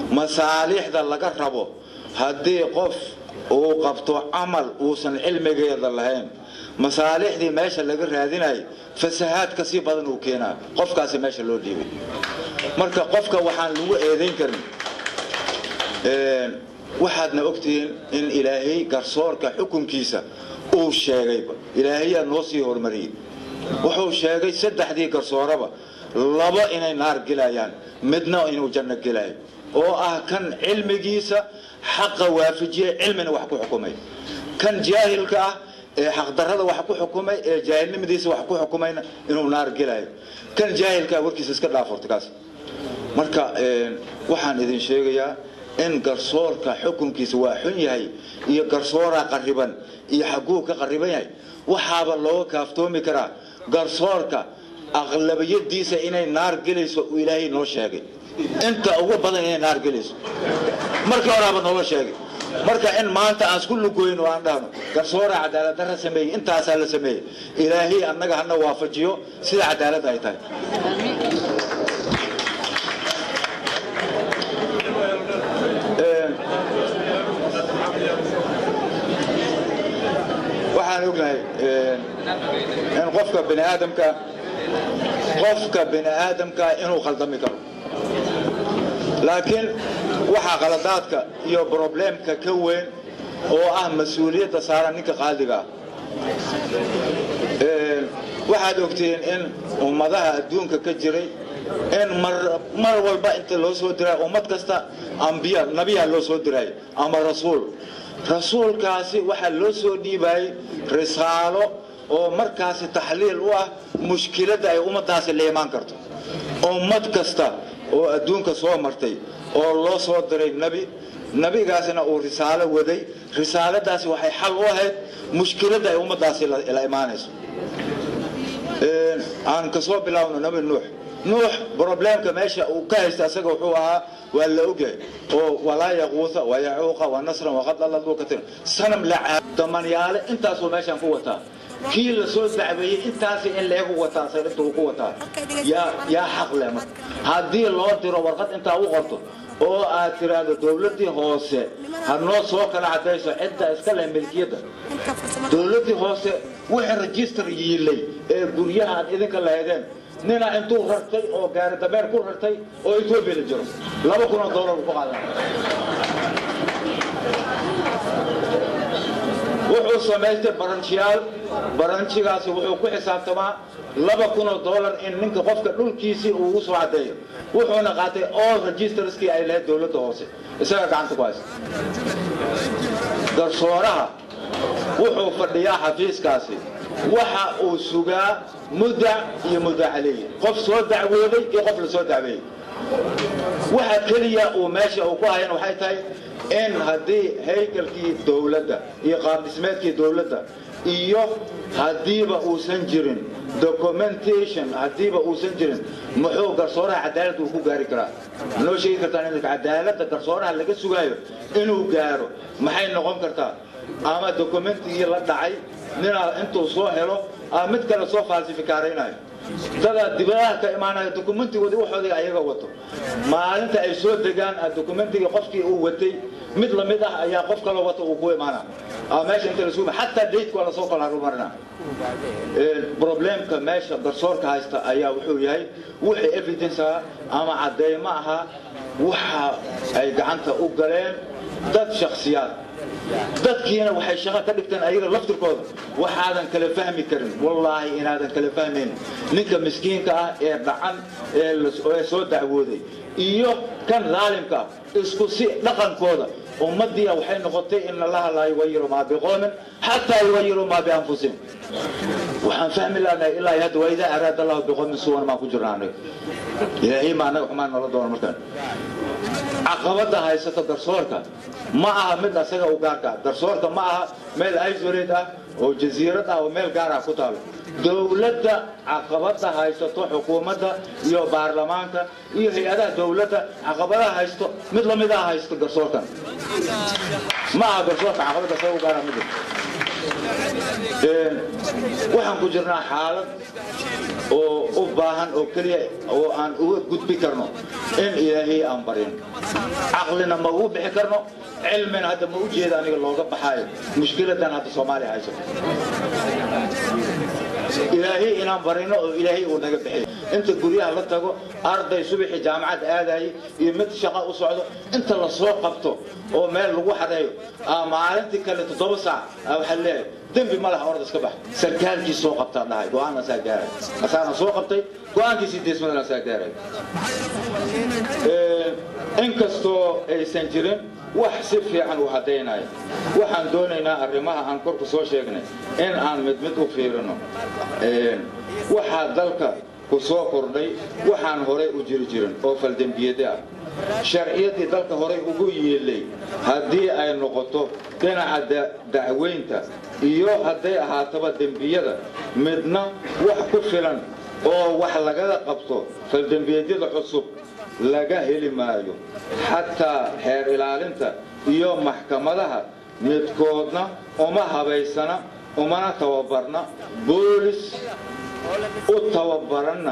masaalixda laga rabo haddii qof uu qabto camal uusan cilmigeeda lahayn masaalixdii meesha laga raadinayo fasahaad ka sii badan uu keenaa qofkaasi meesha loo dhiibay marka qofka waxaan lagu eedayn karin waxaadna ogtihiin in ilaahay garsoorka xukunkiisa uu sheegayba ilaahayaa noo sii horumariyey wuxuu sheegay saddexdii garsooraba laba inay naar gelayaan midna inuu janno gelayo oo ah kan cilmigiisa xaqa waafajiye cilmina wax ku xukumay kan jaahilka ah ee xaqdarrada wax ku xukumay ee jaahilnimadiisa wax ku xukumayna inuu naar gelayo kan jaahilkaa warkiisa iska dhaafurta kaas marka waxaan idin sheegayaa in garsoorka xukunkiisa waa xun yahay iyo garsooraa qariban iyo xaguu ka qariban yahay waxaaba looga kaaftoomi karaa garsoorka aqlabiyadiisa inay naar gelayso uu ilaahay noo sheegay inta ugu badan inay naar gelayso markii horaaba nooga sheegay marka in maanta aan isku lugoyn oo aan dhahno garsooraa cadaaladdarra sameeyey intaasaa la sameeyey ilaahay annaga hana waafajiyo sida cadaaladda ay tahay waxaan ognahay in qofka bini aadamka qofka bini aadamka inuu khaldami karo laakiin waxaa qaladaadka iyo broblemka ka weyn oo ah mas-uuliyadda saaran ninka qaadiga ah waxaad ogtihiin in ummadaha adduunka ka jiray in mar walba inta loo soo diray ummad kasta ambiya nabiyaa loo soo diray ama rasuul rasuulkaasi waxaa loo soo dhiibayay risaalo oo markaasi taxliil u ah mushkiladda ay ummaddaasi la imaan karto ummad kasta oo adduunka soo martay oo loo soo diray nebi nebigaasina uu risaalo waday risaaladaasi waxay xal u ahayd mushkiladda ay ummaddaasi la imaanayso aan kasoo bilaawno nebi nuux nuux broblemka meesha uu ka haysta asaga wuxuu ahaa waa la ogyahay oo walaa yaquusa wayacuuqa wanasran waqad alladuu katir sanam la damanyaale intaasuu meeshaan ku wataa kii la soo dacbeeyey intaasi in leegu wataa sarinta uu ku wataa yaa yaa xaq leh marka haddii loo diro warqad intaa u qorto oo aad tiraahdo dowladdii hoose ha noo soo kala cadayso cidda iska leh milkiyadda dowladdii hoose wixii register yiilay ee guryaha aad idinka lahaydeen nina intuu rartay oo gaari dameer ku rartay oo etoobiya la jiro laba kunoo doolar ku qaadan wuxuu samaystay baranjiyaal baranjigaasi wuxuu ku xisaabtamaa laba kunoo doolar in ninka qofka dhulkiisii uu ugu soo caddeeyo wuxuuna qaatay all registerskii ay lahayd dowladda hoose isaga gacanta ku haysta garsooraha wuxuu fadhiyaa xafiiskaasi waxa uu sugaa mudac iyo mudac caleeye qof soo dacwooday iyo qof la soo dacweeyey waxa keliya uu meesha uu ku hayan waxay tahay in haddii haykalkii dowladda iyo qaabdhismeedkii dowladda iyo haddiiba uusan jirin documentation haddiiba uusan jirin muxuu garsooraha cadaalad uu ku gaari karaa noo sheegi kartaa in cadaaladda garsooraha laga sugaayo inuu gaaro maxay noqon kartaa ama dokumentigii la dhacay ninaa intuu soo helo ama mid kale soo falsifikaraynaayo dadaa dibadaha ka imaanaya dokumentigoodii waxoodii ayaga wato maalinta ay soo degaan dokumentigii qofkii uu watay mid lamid ah ayaa qof kaloo wato uu ku imaana meesha inta lasu xataa daydka waa lasoo kala harumarina problemka meesha garsoorka haysta ayaa wuxuu yahay wixii evidence ah ama cadeymo ahaa waxa ay gacanta u galeen dad shaksiyaad dadkiina waxay shaqo ka dhigteen ayaga laftirkooda waxaadan kala fahmi karin wallaahi inaadan kala fahmayn ninka miskiinka ah ee dhacan ee soo dacwooday iyo kan daalimka ah isku si dhaqankooda ummaddiia waxay noqotay in allaha laa yugayiru maa biqoomin xataa yugayiru maa bianfusihim waxaan fahmi lahnay ilaa hadda waa idaa araada allahu biqoomin suwan maan ku jirna anaga ilaahay ma annaga xumaan noola doona markaan caqabada haysato garsoorka ma aha mid asaga u gaarka garsoorka ma aha meel isolate ah oo jasiirad ah oo meel gaar ah ku taalo dowladda caqabada haysato xukuumadda iyo baarlamaanka iyo hay-adaha dowladda caqabadaha haysto mid lamid ah haysto garsoorkan ma aha garsoorka caqabada asaga u gaara mid waxaan ku jirnaa xaalad oo u baahan oo keliya oo aan uga gudbi karno in ilaahay aan barin caqlina ma ugu bixi karno cilmina hadda ma u jeeda aniga looga baxaayo mushkiladan hadda soomaaliya haysato ilaahay inaan barino oo ilaahay uu naga bixiyo inta guryaha la tago arday subaxii jaamacad aadayay iyo mid shaqo u socdo inta la soo qabto oo meel lagu xadeeyo maalintii kale toddoba saac waxaa leeyahay dembi ma laha orda iska bax sarkaalkii soo qabtaa dhahay go-aan asaa gaaray asaana soo qabtay go-aankiisii deesmadan asaa gaaray inkastoo aysan jirin wax si fiican u caddaynaya waxaan doonaynaa arrimaha aan korku soo sheegnay in aan mid mid u fiirino waxaa dalka ku soo kordhay waxaan horay u jiri jirin oo faldembiyade ah sharciyaddii dalka horay ugu yeelay haddii ay noqoto dhinaca dacweynta iyo hadday ahaataba dembiyada midna wax ku filan oo wax lagaga qabto faldembiyeedyada cusub laga heli maayo xataa xeer ilaalinta iyo maxkamadaha midkoodna uma habaysana umana tababarna boolis u tababaranna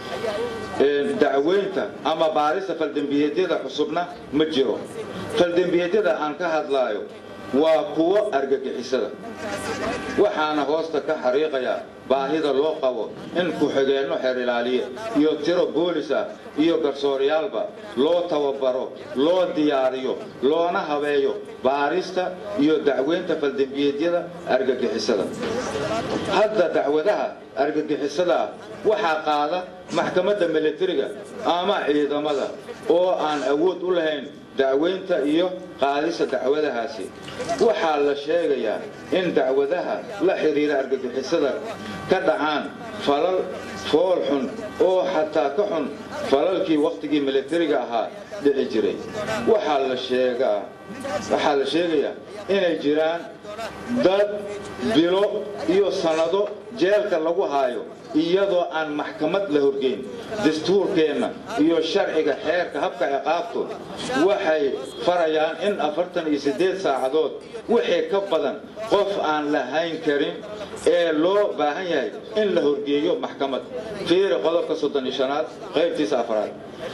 dacweynta ama baarista faldembiyeedyada cusubna ma jiro faldembiyeedyada aan ka hadlaayo waa kuwo argagixisada waxaana hoosta ka xariiqayaa baahida loo qabo in ku-xigeenno xeer ilaaliye iyo tiro boolis ah iyo garsooryaalba loo tababaro loo diyaariyo loona habeeyo baarista iyo dacweynta faldembiyeedyada argagixisada hadda dacwadaha argagixisada ah waxaa qaada maxkamadda milatariga ama ciidamada oo aan awood u lahayn dacweynta iyo qaadista dacwadahaasi waxaa la sheegayaa in dacwadaha la xidhiira argagixisada ka dhacaan falal fool xun oo xataa ka xun falalkii wakhtigii milatariga ahaa dhici jiray waxaa la sheegaa waxaa la sheegayaa inay jiraan dad bilo iyo sannado jeelka lagu haayo iyadoo aan maxkamad la horgeyn dastuurkeenna iyo sharciga xeerka habka ciqaabtu waxay farayaan in afartan iyo siddeed saacadood wixii ka badan qof aan lahayn karin ee loo baahan yahay in la horgeeyo maxkamad fiiri qodobka soddon iyo shanaad qaybtiisa afraad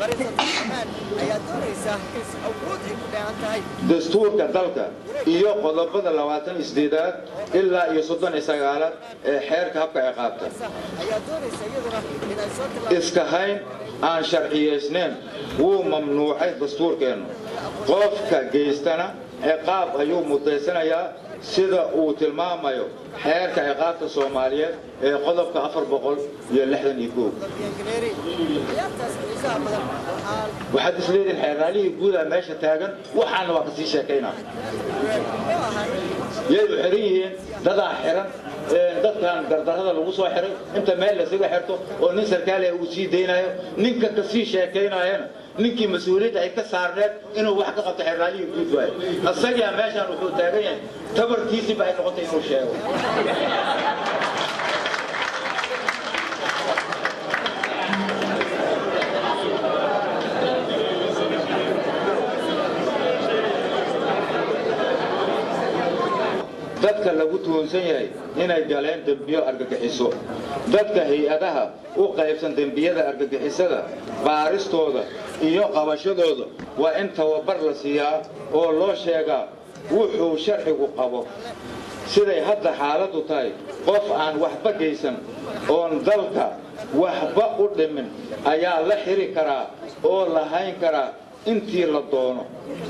dastuurka dalka iyo qodobada labaatan iyo sideedaad ilaa iyo soddon iyo sagaalaad ee xeerka habka ciqaabta iska hayn aan sharciyaysnayn wuu mamnuucay dastuurkeennu qofka geystana ciqaab ayuu mudaysanayaa sida uu tilmaamayo xeerka ciqaabta soomaaliyeed ee qodobka afar boqol iyo lixdan iyo koow waxaad isleedihin xeeraalihii guudaa meesha taagan waxaana waa kasii sheekaynaa yay u xiran yihiin dadaa xiran dadkan gardarrada lagu soo xiray inta meel laysaga xirto oo nin sarkaaliha uu sii daynayo ninka kasii sheekaynaayana ninkii mas-uuliyadda ay ka saarneed inuu wax ka qabto xeeraalihii guud waayo isagaa meeshaan wuxuu taagan yahay tabarkiisiiba ay noqotay inuu sheego dadka lagu tuhunsan yahay inay galeen dembiyo argagixiso dadka hay-adaha u qaybsan dembiyada argagixisada baaristooda iyo qabashadooda waa in tababar la siiyaa oo loo sheegaa wuxuu sharcigu qabo siday hadda xaaladdu tahay qof aan waxba geysan oon dalka waxba u dhimin ayaa la xiri karaa oo la hayn karaa intii la doono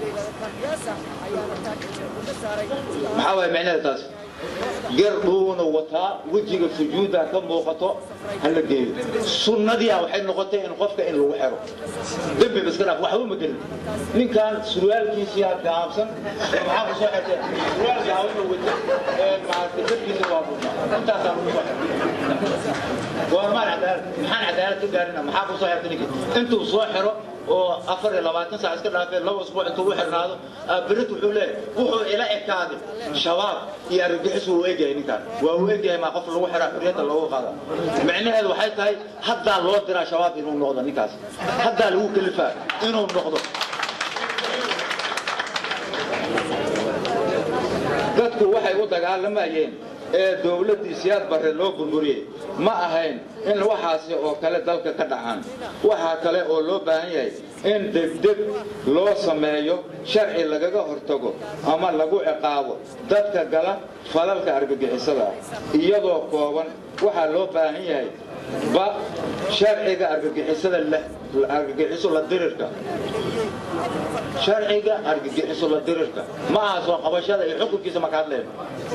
maxaa waay micnaheeda taas gardhuuna wataa wejiga sujuudda ka muuqato hala geeyo sunnadiia waxay noqotay in qofka in lagu xero dembiba iska dhaaf waxba ma gelin ninkan surwaalkiisiyaa gaabsan maxaa ku soo xirtay surwaal gaabana wata maaragtay dadkiisa waa furnaa intaasaa lagu soo xirtay goormaan cadaalad maxaan cadaalad ka gaarina maxaa ku soo xirtay ninkii intuu soo xiro oo afar iyo labaatan saac iska dhaafee laba usbuuc intuu u xirnaado berit wuxuu leeyahay wuxuu ila ekaaday shabaab iyo argagixis wuu egyahay ninkaan waa uu egyahay maa qof lagu xiraa xurriyadda loogu qaada micnaheedu waxay tahay haddaa loo diraa shabaab inuu noqdo ninkaas haddaa lagu kalifaa inuu noqdo dadku waxay u dagaalamayeen ee dowladdii siyaad barre loo burburiyey ma ahayn in waxaasi oo kale dalka ka dhacaan waxaa kale oo loo baahan yahay in degdeg loo sameeyo sharci lagaga hortago ama lagu ciqaabo dadka gala falalka argagixisada iyadoo kooban waxaa loo baahan yahay ba sharciga argagixisada argagixiso la dirirka sharciga argagixiso la dirirka ma aha soo qabashada iyo xukunkiisa maka hadleen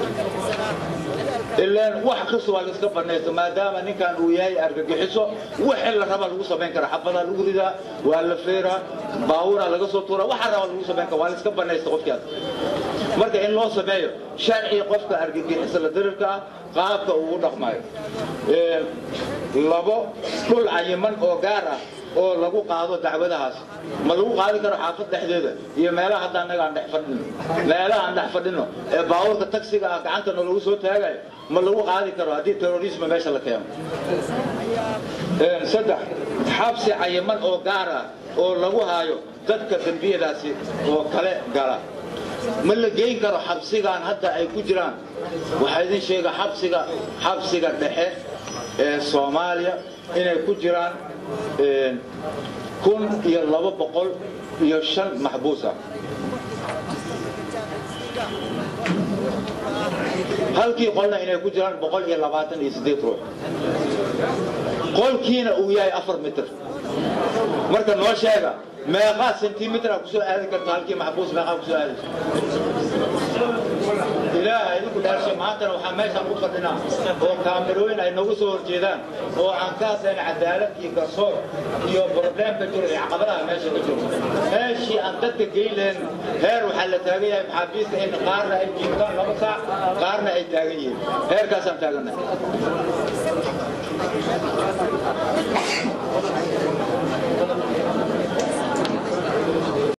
ilaan wax kasta waa laiska banaysto maadaama ninkan uu yahay argagixiso wixii la rabaa lagu samayn kara xabadaa lagu ridaa waa la feeraa baaburaa laga soo tuuraa waxaa rabaa lagu samayn kara waa laiska banaysta qofkaas marka in loo sameeyo sharci qofka argagixiso la dirirka ah qaabka uu u dhaqmayo labo dhul cayiman oo gaar ah oo lagu qaado dacwadahaas ma lagu qaadi karo xaafad dhexdeeda iyo meelaha hadda annaga aan dhex fadhino meelaha aan dhex fadhino ee baabuurka tagsiga ah gacantana lagu soo taagayo ma lagu qaadi karo haddii terrorisma meesha la keeno saddex xabsi cayiman oo gaar ah oo lagu haayo dadka dembiyadaasi oo kale gala ma la geyn karo xabsigan hadda ay ku jiraan waxaa idin sheega xabsiga xabsiga dhexe ee soomaaliya inay ku jiraan kun iyo laba boqol iyo shan maxbuusa halkii qolna inay ku jiraan boqol iyo labaatan iyo siddeed ruux qolkiina uu yahay afar mitir marka noo sheega meeqaa sentimitra kusoo aadi karto halkii maxbuus meeqaa kusoo aadayso ilaaha idinku dhaarshe maantana waxaa meeshaan ku fadhinaa oo kaamirooyin ay nagu soo horjeedaan oo aan ka hadlayna cadaalad iyo garsoor iyo probleemka jiro iyo caqabadaha meesha ka jiro meeshii aan dadka geyn lahayn heer waxaa la taagan yahay maxaabiista in qaarna ay jiiftaan laba saac qaarna ay taagan yihiin heerkaasaan taagannahay